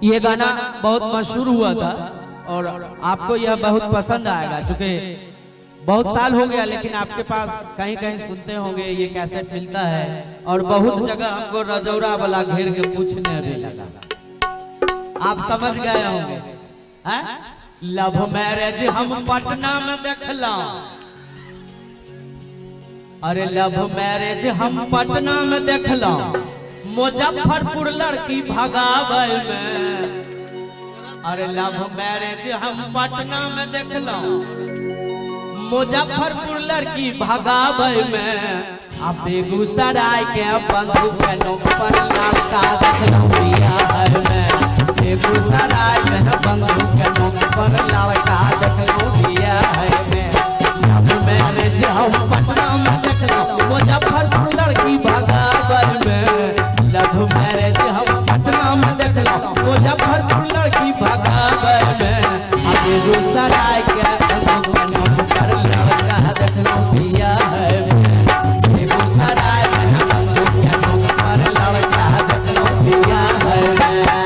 ये गाना बहुत मशहूर हुआ था और आपको यह बहुत पसंद आएगा चूंकि बहुत साल हो गया लेकिन आपके पास कहीं कहीं सुनते होंगे ये कैसेट मिलता है और बहुत जगह हमको रजौरा वाला घेर के पूछने भी लगा आप समझ गए होंगे हैं? लव मैरिज हम पटना में देखला अरे लव मैरिज हम पटना में देखला मुजफ्फरपुर लड़की भगावे में अरे लव मैरिज हम पटना में देखला मुजफ्फरपुर लड़की भगावे में आ बेगूसराय के बंधु के नोक पर लड़का देखला बियाह में बेगूसराय में बंधु के नोक पर लड़का देखला बियाह में लव मैरिज हम पटना में देखला मुजफ्फरपुर लड़की भगावे में लव मैरिज हम पटना में देखला मुजफ्फरपुर लड़की भगावे में आ बेगूसराय के बंधु के नोक पर लड़का देखला बियाह में बेगूसराय में बंधु के नोक पर लड़का देखला बियाह में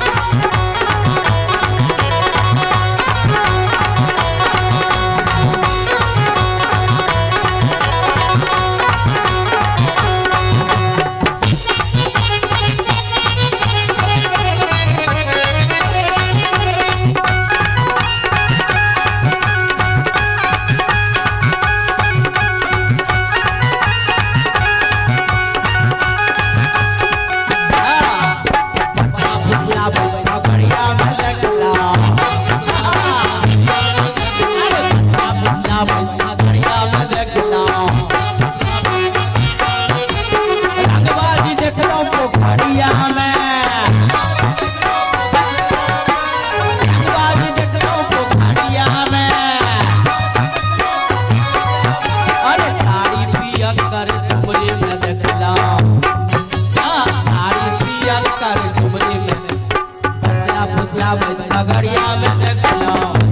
अरे साड़ी पिया कर झुमरे में देखला साड़ी पिया कर झुमरे में बचला फुसला में नगरिया में देखला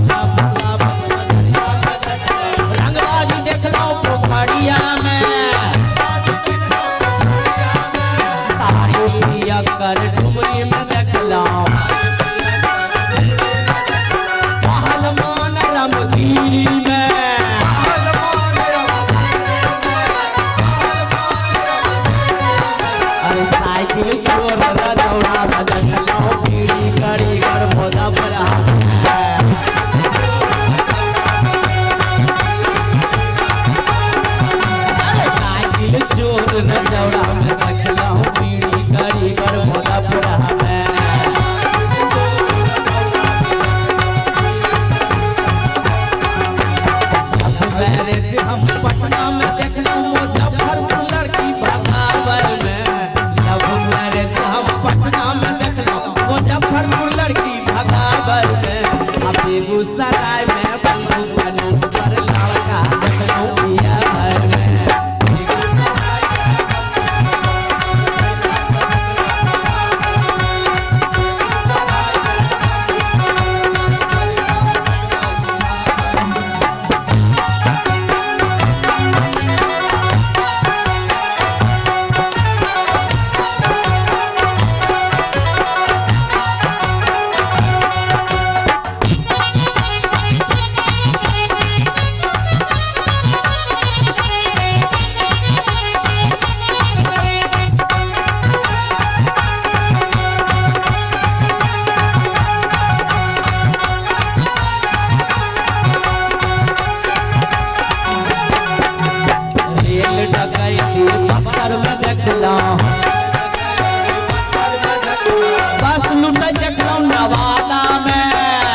रंगबाजी देखला पोखरिया में साड़ी पिया कर झुमरे में देखला पहलवान रामगिरी में अरे साइकिल छोड़ दौड़ा बदलो पीढ़ी करी कर मोदा बड़ा अरे साइकिल छोड़ दौड़ा बदलो पीढ़ी करी कर मोदा बड़ा मैरिज हम पटना में देखना मुजफ्फरपुर लड़की भगावल में लव मैरिज हम पटना में देखना मुजफ्फरपुर लड़की भगावल में अब बेगूसराय में बंधु बनू पर लड़का देखना बिहार में रेल डकैती बक्सर में देखला बस लुटै देखलौं नवादा में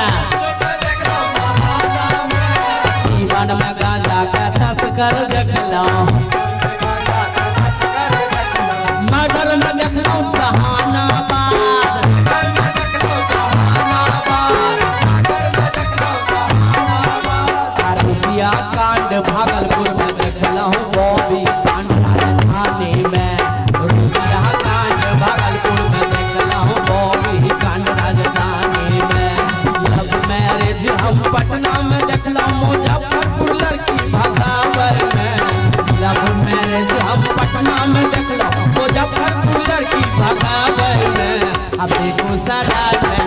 जीवन में गांजा का तस्कर देखलौं मर्डर में देखलौं जहानाबाद रुपया कांड भागलपुर में देखलहुँ बॉबी कांड राजधानी में रुपया कांड भागलपुर में देखलहुँ बॉबी कांड राजधानी में लव मैरिज हम पटना में देखलहुँ मुजफ्फरपुर लड़की भगावर में लव मैरिज हम पटना में देखलहुँ मुजफ्फरपुर लड़की भगावर में अब बेगूसराय में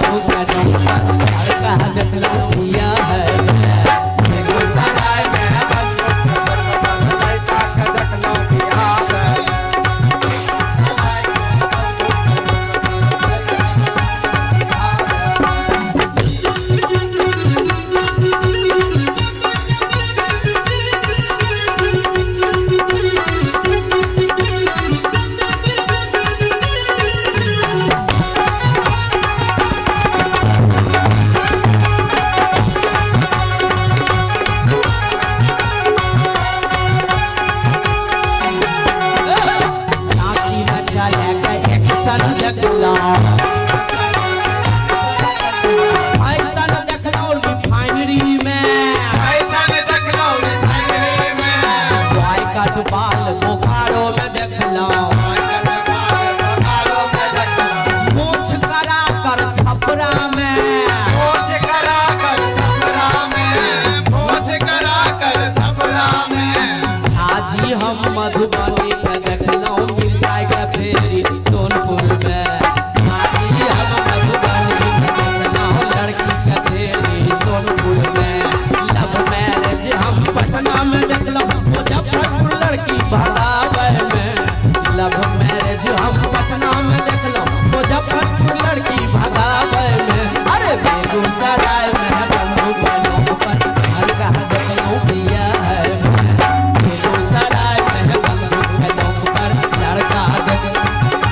बंधु के नौकर लड़का देखलो पिया है मैं बेगूसराय में बंदूक लड़का के देखलो बिहार नाची न चले के एक्शन देखलो ऐसन देखलो रिफाइनरी में ऐसन देखलो रिफाइनरी में बॉय कट बाल बोकारो में देखलो बोकारो में देखलो मूछ करा कर छपरा में भोज करा कर छपरा में भोज करा कर छपरा में आजी हम मधुबनी के देखलो मिर्चाई के फेरी सोनपुर में आजी हम मधुबनी के देखलो लड़की के फेरी सोनपुर में लव मैरिज हम पटना में देखलो मुजफ्फरपुर लड़की भगावे में लव मैरिज हम पटना में देखलो मुजफ्फरपुर लड़की भगावे में अरे बेगूसराय में बंधु बनों पर हल्का देखलो पिया है बेगूसराय में बंधु बनों पर लड़का देखलो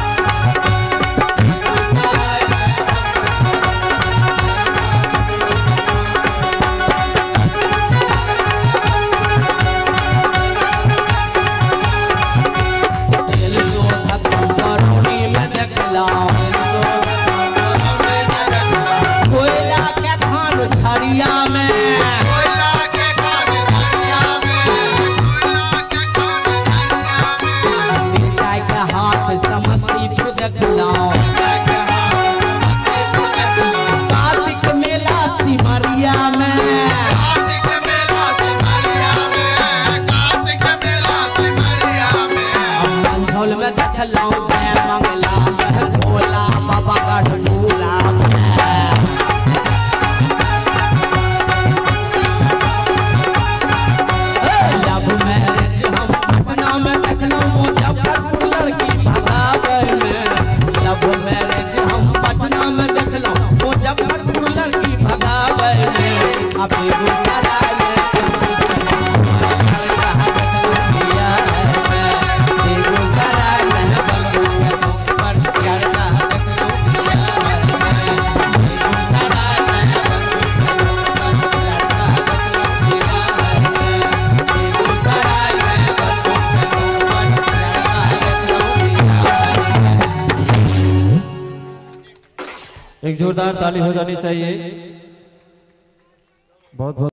दिल जो धक्कम बरौनी में देखलो कोयला के खान छरिया में कोयला के कान धरिया में कोयला के कान धरिया में मिर्चाई के हाथ समस्तीपुर देखलो कार्तिक मेला सिमरिया में कार्तिक मेला सिमरिया में कार्तिक मेला सिमरिया में मंझौल में देखलो जय मंगला में भोला बाबा गढ़ूला में लव मैरिज हम पटना में देखलो मुजफ्फरपुर लड़की भगावे में लव मैरिज हम पटना में देखलो मुजफ्फरपुर लड़की भगावे में अब बेगूसराय में लड़का देखलो पिया है मैं बेगूसराय में बंधु के नौकर लड़का देखलो पिया है मैं बेगूसराय में बंधु के नौकर लड़का देखलो पिया है मैं बेगूसराय में बंधु के नौकर लड़का देखलो पिया है एक जोरदार ताली हो जानी चाहिए बहुत बहुत